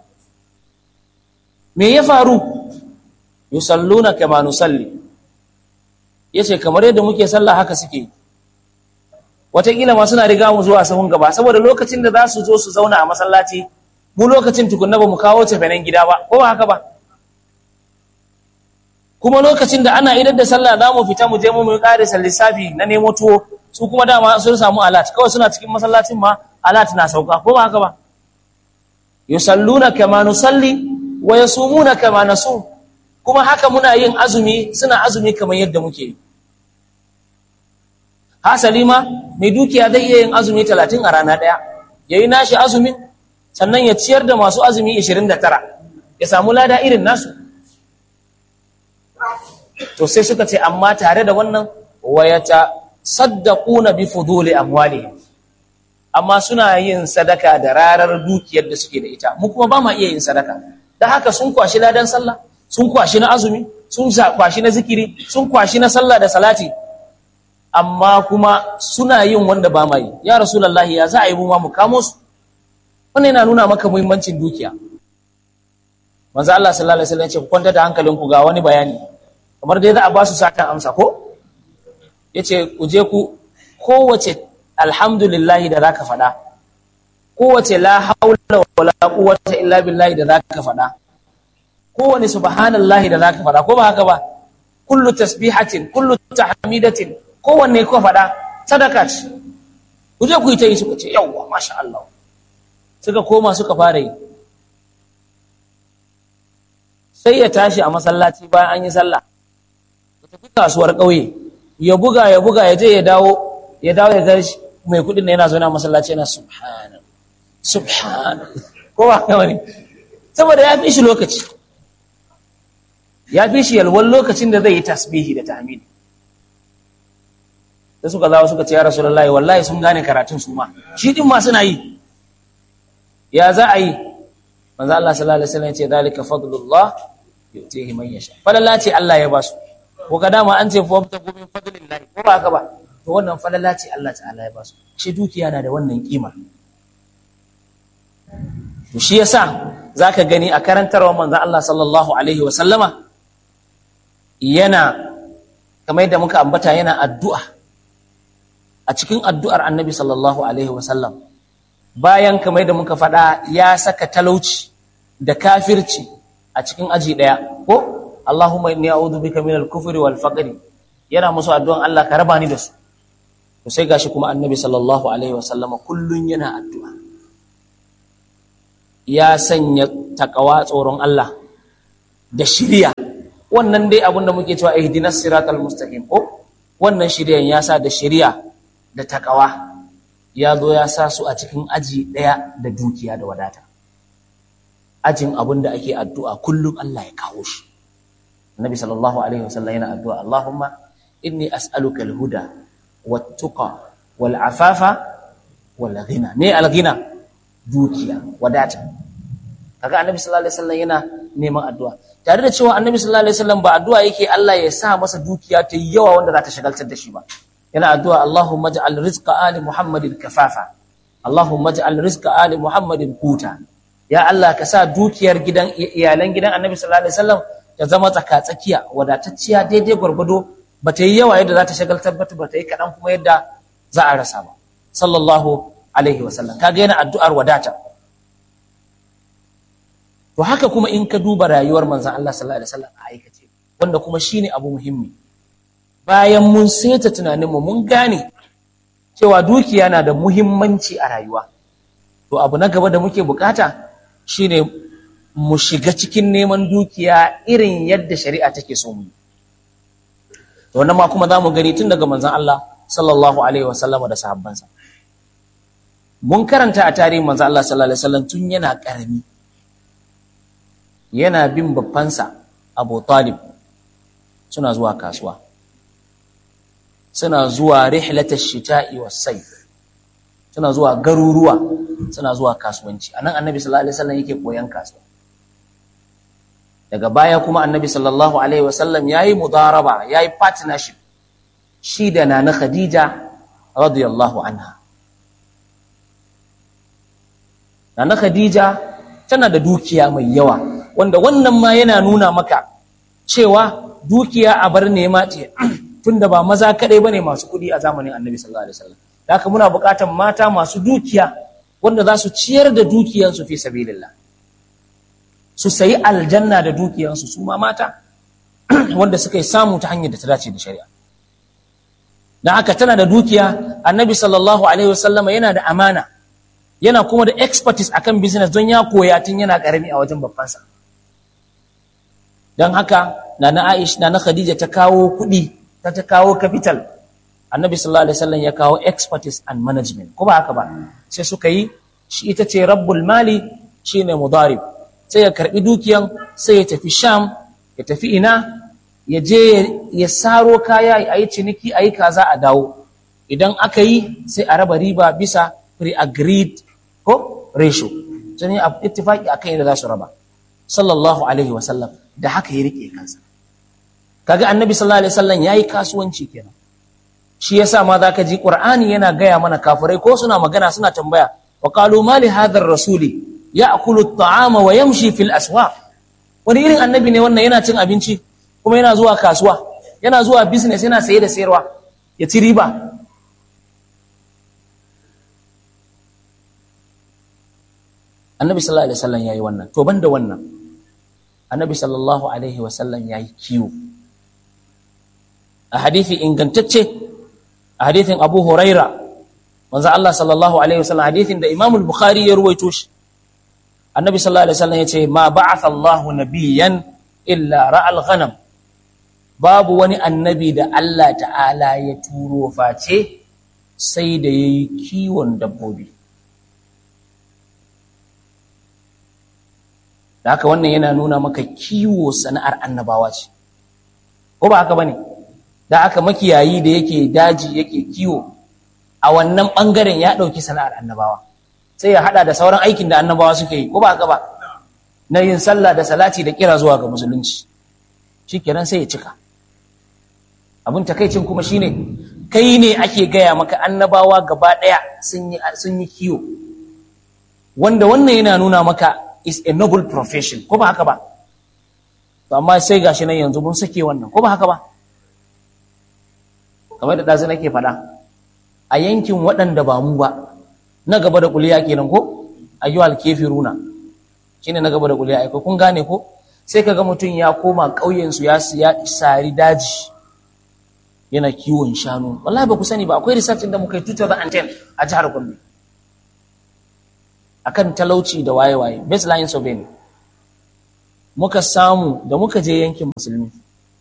me ya faru yusalluna kama nusalli yace kamar yadda muke sallah haka suke wataƙila ma suna riga mu zuwa sahun gaba saboda lokacin da za su zo su zauna a masallaci mu lokacin tukunna ba mu kawo tafanen gida ba ko ba haka ba kuma lokacin da ana idar da sallah za mu fita mu je mu yi ƙarisa lissafi na nemo tuwo su kuma dama sun samu alat kawai suna cikin masallacin ma alat na sauka ko ba haka ba yusalluna kama nusalli wa yasumuna kama nasum kuma haka muna yin azumi suna azumi kamar yadda muke yi hasali ma mai dukiya zai iya yin azumi 30 a rana daya yayi nashi azumin sannan ya ciyar da masu azumi 29 ya samu lada irin nasu to sai suka ce amma tare da wannan wayata saddaquna bi fuduli amwalihim amma suna yin sadaka da rarar dukiyar da suke da ita mu kuma ba ma iya yin sadaka da haka sun kwashi ladan sallah sun kwashi na azumi sun kwashi na zikiri sun kwashi na sallah da salati amma kuma suna yin wanda ba ma yi ya rasulullahi ya za a yi mu ma mu kamo su wannan yana nuna maka muhimmancin dukiya manzo Allah sallallahu alaihi wasallam ya ce ku kwanta da hankalinku ga wani bayani kamar dai za a ba su satan amsa ko yace ku je ku kowace alhamdulillahi da zaka faɗa kowace la haula wala quwwata illa billahi da zaka faɗa kowane subhanallahi da zaka faɗa ko ba haka ba kullu tasbihatin kullu tahmidatin kowanne ko faɗa sadaka ce ku je ku yi ta yi suka ce yawwa masha Allah suka koma suka fara yi sai ya tashi a masallaci bayan an yi sallah ya tafi kasuwar ƙauye ya buga ya buga ya je ya dawo ya dawo ya gashi mai kudin da yana zo na masallaci yana subhana subhana ko ba haka bane saboda ya fi shi lokaci ya fi shi yalwan lokacin da zai yi tasbihi da tahmidi da suka zawo suka ce ya rasulullahi wallahi sun gane karatun su ma shi din ma suna yi ya za a yi manzo Allah sallallahu alaihi wasallam ya ce zalika fadlullah yu'tihi man yasha falalla ce Allah ya ba su ko ka dama an ce fa ta min fadlillahi ko ba haka ba to wannan falala ce Allah ta'ala ya ba su shi dukiya na da wannan kima to shi yasa zaka gani a karantarwar manzo Allah sallallahu alaihi wa sallama yana kamar yadda muka ambata yana addu'a a cikin addu'ar annabi sallallahu alaihi wa sallam bayan kamar yadda muka faɗa ya saka talauci da kafirci a cikin aji ɗaya ko Allahumma inni a'udhu bika minal kufri wal faqri yana musu addu'an Allah ka raba ni da su to sai gashi kuma annabi sallallahu alaihi wasallama kullun yana addu'a ya sanya takawa tsoron Allah da shirya wannan dai abin da muke cewa ihdinas siratal mustaqim ko wannan shiryan ya sa da shari'a da takawa ya zo ya sa su a cikin aji ɗaya da dukiya da wadata ajin abin da ake addu'a kullum Allah ya kawo shi Nabi sallallahu alaihi wasallam yana addu'a Allahumma inni as'aluka al-huda wat-tuqa wal-afafa wal-ghina me al-ghina dukiya wadata kaga Annabi sallallahu alaihi wasallam yana neman addu'a tare da cewa Annabi sallallahu alaihi wasallam ba addu'a yake Allah ya sa masa dukiya ta yawa wanda za ta shagaltar da shi ba yana addu'a Allahumma ij'al rizqa ali Muhammadin kafafa Allahumma ij'al rizqa ali Muhammadin kuta ya Allah ka sa dukiyar gidan iyalan gidan Annabi sallallahu alaihi wasallam ta zama tsaka-tsakiya wadatacciya daidai gwargwado ba ta yi yawa yadda za ta shagaltar ba ba ta yi kaɗan kuma yadda za a rasa ba sallallahu alaihi wasallam kaga yana addu'ar wadata to haka kuma in ka duba rayuwar manzon Allah sallallahu alaihi wasallam a aikace wanda kuma shine abu muhimmi bayan mun seta tunaninmu mun gane cewa dukiya na da muhimmanci a rayuwa to abu na gaba da muke bukata shine mu shiga cikin neman dukiya irin yadda shari'a take so mu to wannan ma kuma zamu gani tun daga manzon Allah sallallahu alaihi wasallama da sahabbansa mun karanta a tarihin manzon Allah sallallahu alaihi wasallam tun yana karami yana bin babbansa Abu Talib suna zuwa kasuwa suna zuwa rihlatash shita'i was-sayf suna zuwa garuruwa suna zuwa kasuwanci anan annabi sallallahu alaihi wasallam yake koyan kasuwa daga baya kuma annabi sallallahu alaihi wasallam yayi mudaraba yayi partnership shi da nana khadija radiyallahu anha nana khadija tana da dukiya mai yawa wanda wannan ma yana nuna maka cewa dukiya a bar nema ce tunda ba maza kadai bane masu kudi a zamanin annabi sallallahu alaihi wasallam haka muna buƙatar mata masu dukiya wanda za su ciyar da dukiyansu fi sabilillah su sayi aljanna da dukiyansu su ma mata wanda suka yi samu ta hanyar da ta dace da shari'a dan haka tana da dukiya annabi sallallahu alaihi wasallam yana da amana yana kuma da expertise akan business don ya koya tun yana karami a wajen babbansa don haka nana Aisha nana Khadija ta kawo kuɗi ta ta kawo capital annabi sallallahu alaihi wasallam ya kawo expertise and management ko ba haka ba sai suka yi shi ita ce rabbul mali shine mudarib sai ya karbi dukiyan sai ya tafi sham ya tafi ina ya je ya saro kaya a yi ciniki a yi kaza a dawo idan aka yi sai a raba riba bisa pre-agreed ko ratio sun yi ittifaki akan yadda za su raba sallallahu alaihi wasallam da haka ya rike kansa kaga annabi sallallahu alaihi wasallam yayi kasuwanci kenan shi yasa ma zaka ji qur'ani yana gaya mana kafirai ko suna magana suna tambaya wa qalu ma li hadha ar-rasuli ya'kulu at-ta'ama wa yamshi fil aswaq wani irin annabi ne wannan yana cin abinci kuma yana zuwa kasuwa yana zuwa business yana saye da sayarwa ya ci riba annabi sallallahu alaihi wasallam yayi wannan to banda wannan annabi sallallahu alaihi wasallam yayi kiwo a hadithi ingantacce a hadithin Abu Huraira manzo Allah sallallahu alaihi wasallam hadithin da Imam al-Bukhari ya ruwaito shi annabi sallallahu alaihi wasallam yace ma ba'atha Allah nabiyyan illa ra'al ghanam babu wani annabi da Allah ta'ala ya turo face sai da yayi kiwon dabbobi da haka wannan yana nuna maka kiwo sana'ar annabawa ce ko ba haka bane da aka makiyayi da yake daji yake kiwo a wannan bangaren ya dauki sana'ar annabawa sai ya hada da sauran aikin da annabawa suke yi ko ba haka ba na yin sallah da salati da kira zuwa ga musulunci shikenan sai ya cika abin takaicin kuma shine kai ne ake gaya maka annabawa gaba daya sun yi sun yi kiwo wanda wannan yana nuna maka is a noble profession ko ba haka ba to amma sai gashi nan yanzu mun sake wannan ko ba haka ba kamar da ɗazu nake faɗa a yankin waɗanda ba mu ba na gaba da kuliya kenan ko ayyuhal kafiruna shine na gaba da kuliya ai kun gane ko sai kaga mutum ya koma ƙauyen su ya ya sari daji yana kiwon shanu wallahi ba ku sani ba akwai research da muka yi 2010 a jihar Gombe akan talauci da waye-waye baseline survey muka samu da muka je yankin musulmi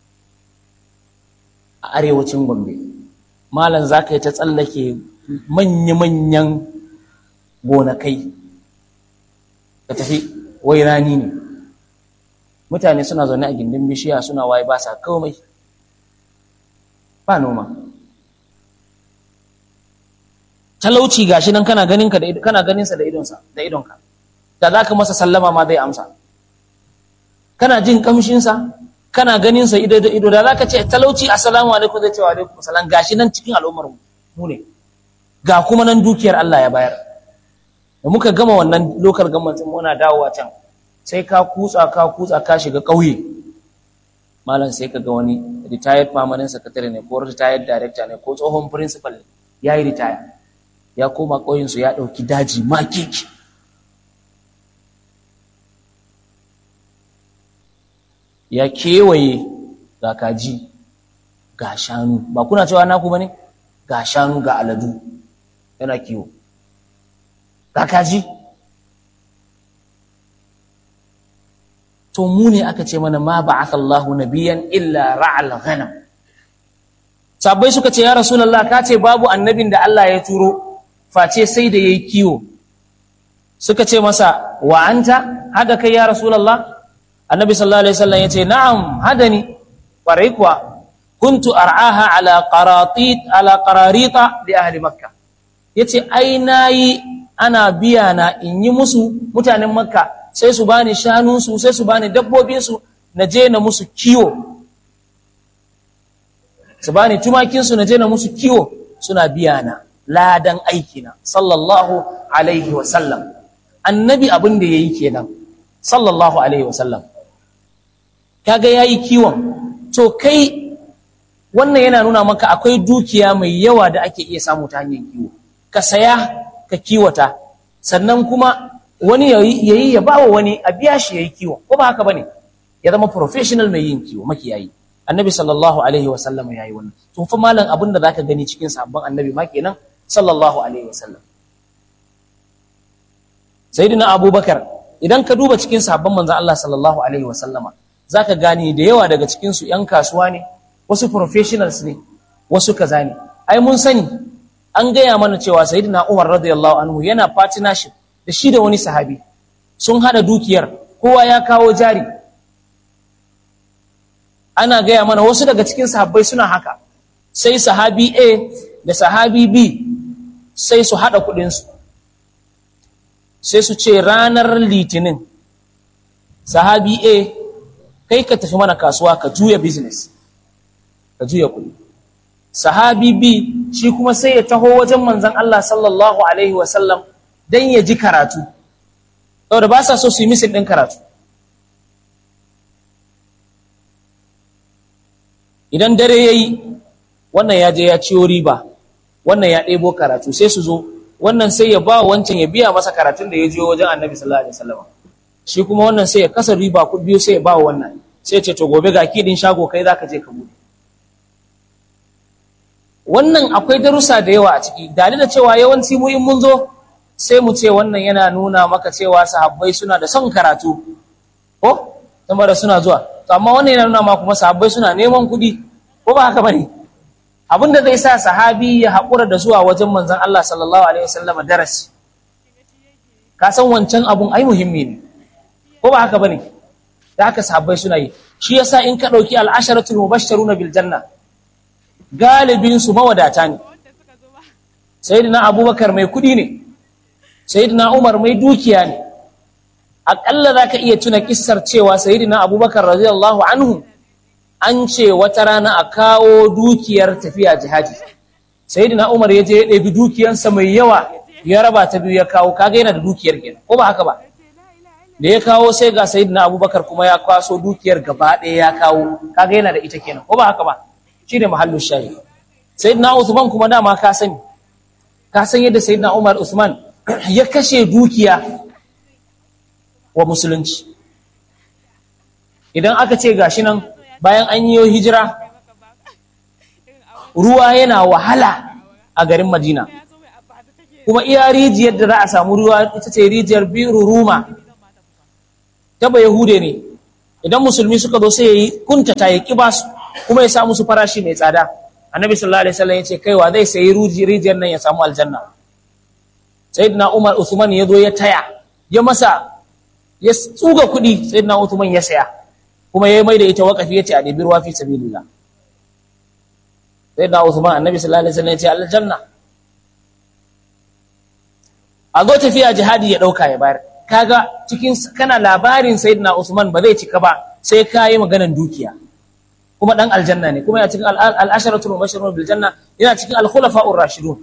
a arewacin gombe malam za ka yi ta tsallake manya-manyan gonakai ka tafi wai rani ne mutane suna zaune a gindin bishiya suna waye ba sa komai ba noma talauci gashi nan kana ganin ka da kana ganin sa da idonsa da idonka da zaka masa sallama ma zai amsa kana jin kamshin sa kana ganin sa ido da ido da zaka ce talauci assalamu alaikum zai ce wa alaikum salam gashi nan cikin al'ummar mu ne ga kuma nan dukiyar Allah ya bayar da muka gama wannan lokal government muna dawowa can sai ka kutsa ka kutsa ka shiga ƙauye malam sai ka ga wani retired permanent secretary ne ko retired director ne ko tsohon principal ya yi retire ya koma ƙauyensu ya ɗauki daji makiki ya kewaye ga kaji ga shanu ba kuna cewa naku ba ne ga shanu ga aladu yana kiwo ga kaji to mu ne aka ce mana ma ba'atha Allahu nabiyan illa ra'al ghanam sabai suka ce ya rasulullah ka ce babu annabin da Allah ya turo face sai da yayi kiwo suka ce masa wa anta hada kai ya rasulullah annabi sallallahu alaihi wasallam yace na'am hadani kwarai kuwa kuntu ar'aha ala qaratit ala qararita li ahli makkah yace ai nayi ana biya na in yi musu mutanen makka sai su bani shanunsu sai su bani dabbobinsu na je na musu kiwo su bani tumakinsu na je na musu kiwo suna biya na ladan aikina sallallahu alaihi wasallam annabi abin da ya yi kenan sallallahu alaihi wasallam kaga ya yi kiwon to kai wannan yana nuna maka akwai dukiya mai yawa da ake iya samu ta hanyar kiwo ka saya ka kiwata sannan kuma wani ya yi ya ba wa wani a biya shi ya yi kiwo ko ba haka ba ne ya zama professional mai yin kiwo makiyayi annabi sallallahu alaihi wasallam ya yi wannan tun fa malam abin da zaka gani cikin sabon annabi ma kenan sallallahu alaihi wasallam sayyidina abubakar idan ka duba cikin sabon manzon Allah sallallahu alaihi wasallama zaka gani da yawa daga cikin su yan kasuwa ne wasu professionals ne wasu kaza ne ai mun sani an gaya mana cewa sayyidina Umar radiyallahu anhu yana partnership da shi da wani sahabi sun hada dukiyar kowa ya kawo jari ana gaya mana wasu daga cikin sahabbai suna haka sai sahabi A da sahabi B sai su hada kudinsu sai su ce ranar litinin sahabi A kai ka tafi mana kasuwa ka juya business ka juya kudi sahabi B shi kuma sai ya taho wajen manzon Allah sallallahu alaihi wasallam don ya ji karatu saboda ba sa so su yi misin ɗin karatu idan dare ya yi wannan ya je ya ciyo riba wannan ya ɗebo karatu sai su zo wannan sai ya ba wancan ya biya masa karatun da ya jiyo wajen annabi sallallahu alaihi wasallam shi kuma wannan sai ya kasa riba ku biyu sai ya ba wannan sai ce to gobe ga kidin shago kai zaka je ka bude wannan akwai darussa da yawa a ciki dalilin cewa yawanci mu in mun zo sai mu ce wannan yana nuna maka cewa sahabbai suna da son karatu ko da suna zuwa to amma wannan yana nuna maka kuma sahabbai suna neman kuɗi ko ba haka bane abin da zai sa sahabi ya haƙura da zuwa wajen manzon Allah sallallahu alaihi wasallam darasi ka san wancan abun ai muhimmi ne ko ba haka bane da haka sahabbai suna yi shi yasa in ka ɗauki al'asharatul mubashsharuna bil janna galibin su mawadata ne sayyidina abubakar mai kuɗi ne sayyidina umar mai dukiya ne aƙalla za ka iya tuna kissar cewa sayyidina abubakar radiyallahu anhu an ce wata rana a kawo dukiyar tafiya jihadi sayyidina umar ya je ya ɗabi dukiyansa mai yawa ya raba ta biyu ya kawo kaga yana da dukiyar kenan ko ba haka ba da ya kawo sai ga sayyidina abubakar kuma ya kwaso dukiyar gaba ɗaya ya kawo kaga yana da ita kenan ko ba haka ba shi ne mahallin shayi sayyidina usman kuma dama ka sani ka san yadda sayyidina umar usman ya kashe dukiya wa musulunci idan aka ce gashi nan bayan an yi hijira ruwa yana wahala a garin madina kuma iya rijiyar da za a samu ruwa ita ce rijiyar biru ruma ta ba yahude ne idan musulmi suka zo sai ya yi kuntata ya ƙi basu kuma ya sa musu farashi mai tsada annabi sallallahu alaihi wasallam ya ce kaiwa zai sayi rijiyar nan ya samu aljanna sayyidina umar usman ya zo ya taya ya masa ya tsuga kuɗi sayyidina usman ya saya kuma ya mai da ita waƙafi ya ce a ɗebi ruwa fi sabilillah sayyidina usman annabi sallallahu alaihi wasallam ya ce aljanna a zo tafiya jihadi ya ɗauka ya bayar kaga cikin kana labarin sayyidina usman ba zai cika ba sai ka yi maganan dukiya kuma dan aljanna ne kuma yana cikin al-asharatul mubashirun bil janna yana cikin al-khulafa'ur rashidun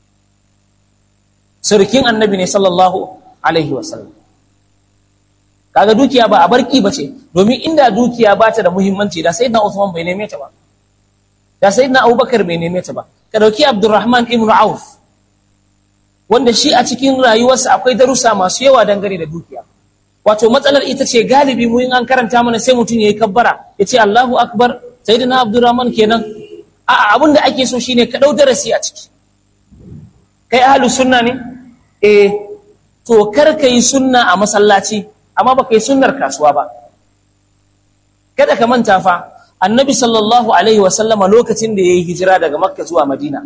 surkin annabi ne sallallahu alaihi wasallam kaga dukiya ba a barki bace domin inda dukiya ba ta da muhimmanci da sayyidina Uthman bai neme ta ba da sayyidina Abubakar bai neme ta ba ka dauki Abdurrahman ibn Auf wanda shi a cikin rayuwarsa akwai darussa masu yawa dangane da dukiya wato matsalar ita ce galibi mu in an karanta mana sai mutum yayi kabbara ya ce Allahu akbar sayyidina Abdurrahman kenan a abin da ake so shine ka dau darasi a ciki kai ahlus sunna ne eh to kar ka yi sunna a masallaci amma ba ka yi sunnar kasuwa ba kada ka manta fa annabi sallallahu alaihi wasallama lokacin da ya yi hijira daga makka zuwa madina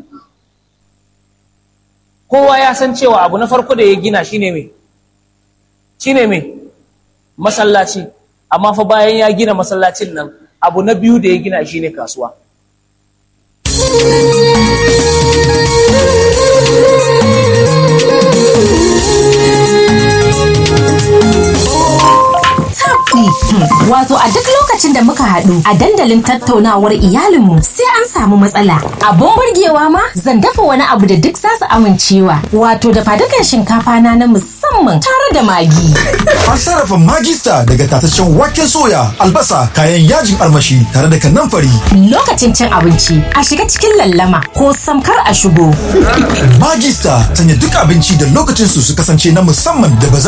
kowa ya san cewa abu na farko da ya gina shine me shine me masallaci amma fa bayan ya gina masallacin nan abu na biyu da ya gina shine kasuwa Wato a duk lokacin da muka haɗu a dandalin tattaunawar iyalinmu sai an samu matsala. Abun burgewa ma zan dafa wani abu da duk za su amincewa. Wato da fadukan shinkafa na na musamman tare da magi. An sarrafa magista daga tataccen waken soya, albasa, kayan yajin armashi tare da kanamfari. Lokacin cin abinci a shiga cikin lallama ko samkar a shigo. Magista sanya duk abinci da lokacin su su kasance na musamman da ba za